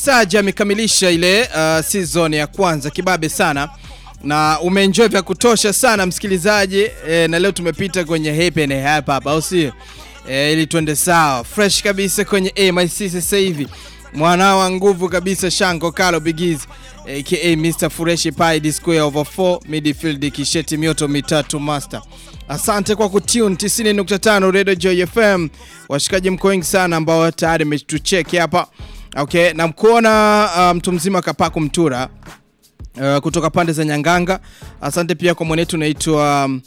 Saja amekamilisha ile uh, season ya kwanza kibabe sana na umeenjoy vya kutosha sana msikilizaji e, na leo tumepita kwenye happy and hapa hapa au sio? E, ili tuende sawa fresh kabisa kwenye MIC sasa hivi mwana wa nguvu kabisa Shango Kalo Bigizi aka Mr Fureshi Pai the square over 4 midfield kisheti mioto mitatu master. Asante kwa kutune 90.5 Radio Joy FM. Washikaji mko wengi sana ambao tayari mmetucheki hapa. Okay, na mkuona mtu um, mzima Kapaku Mtura uh, kutoka pande za Nyanganga. Asante pia kwa mwanetu naitwa um,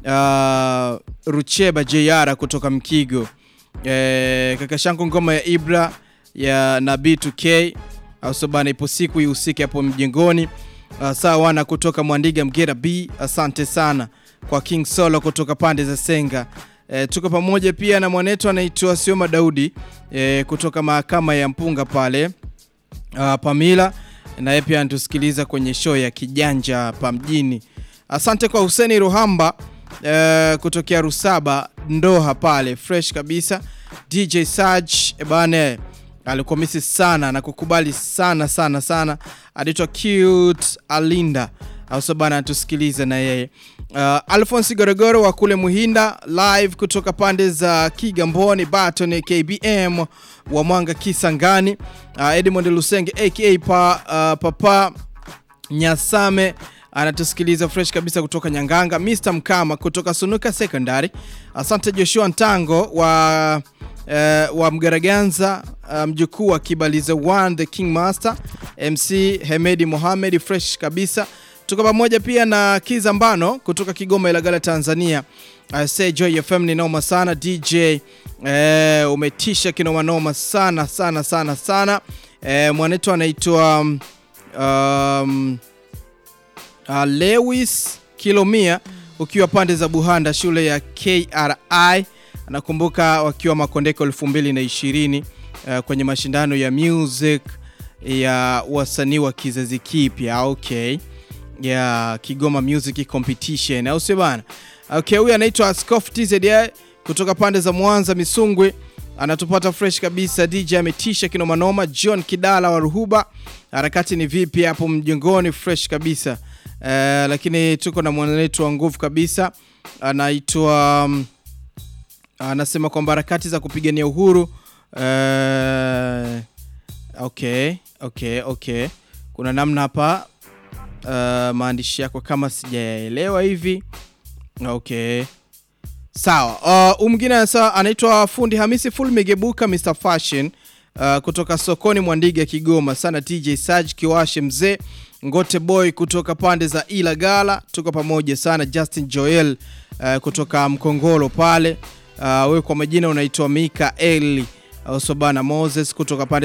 uh, Rucheba JR kutoka Mkigo. Eh, kaka shangu ngoma ya Ibra ya na B2K au bana, ipo siku ihusike hapo mjengoni. Uh, sawa wana kutoka Mwandiga Mgera B, asante sana kwa King Solo kutoka pande za Senga. E, tuko pamoja pia na mwanetu anaitwa Sioma Daudi e, kutoka mahakama ya Mpunga pale uh, Pamila naye pia anatusikiliza kwenye show ya Kijanja pa mjini. Asante kwa Huseni Ruhamba e, kutokea Rusaba Ndoha pale fresh kabisa. DJ Saj ebane alikuwa misi sana na kukubali sana sana sana, anaitwa Cute Alinda au bana anatusikiliza na yeye uh, Alphonse Gorogoro wa kule Muhinda live kutoka pande za Kigamboni Baton KBM wa Mwanga Kisangani uh, Edmond Lusenge aka pa, uh, Papa Nyasame anatusikiliza fresh kabisa kutoka Nyanganga. Mr Mkama kutoka Sunuka Secondary. Asante Joshua Ntango wa uh, wa Mgaraganza mjukuu um, wa Kibaliza One the King Master MC Hemedi Mohamed fresh kabisa tuko pamoja pia na Kiza Mbano kutoka Kigoma Ilagala Tanzania. I say Joy FM ni noma sana DJ eh, umetisha kinoma noma sana sana sana sana eh, mwanetu anaitwa um, um, uh, Lewis Kilomia ukiwa pande za Buhanda shule ya KRI anakumbuka wakiwa Makondeko 2020 uh, kwenye mashindano ya music ya wasanii wa kizazi kipya okay ya Kigoma Music Competition au sio bana? Okay, huyu anaitwa Askof TZD kutoka pande za Mwanza Misungwi, anatupata fresh kabisa. DJ ametisha kinoma noma. John Kidala wa Ruhuba, harakati ni vipi hapo mjengoni? Fresh kabisa. Uh, lakini tuko na mwanetu wa nguvu kabisa anaitwa um, anasema kwamba harakati za kupigania uhuru uh, okay, okay, okay. Kuna namna hapa Uh, maandishi yako kama sijayaelewa hivi. Okay, sawa. Uh, mwingine anaitwa fundi Hamisi Full Migebuka Mr Fashion uh, kutoka sokoni Mwandiga Kigoma sana. DJ Saj Kiwashe mzee Ngote Boy kutoka pande za Ilagala, tuko pamoja sana. Justin Joel uh, kutoka Mkongolo pale uh, wewe kwa majina unaitwa Mika Eli uh, Sobana Moses kutoka pande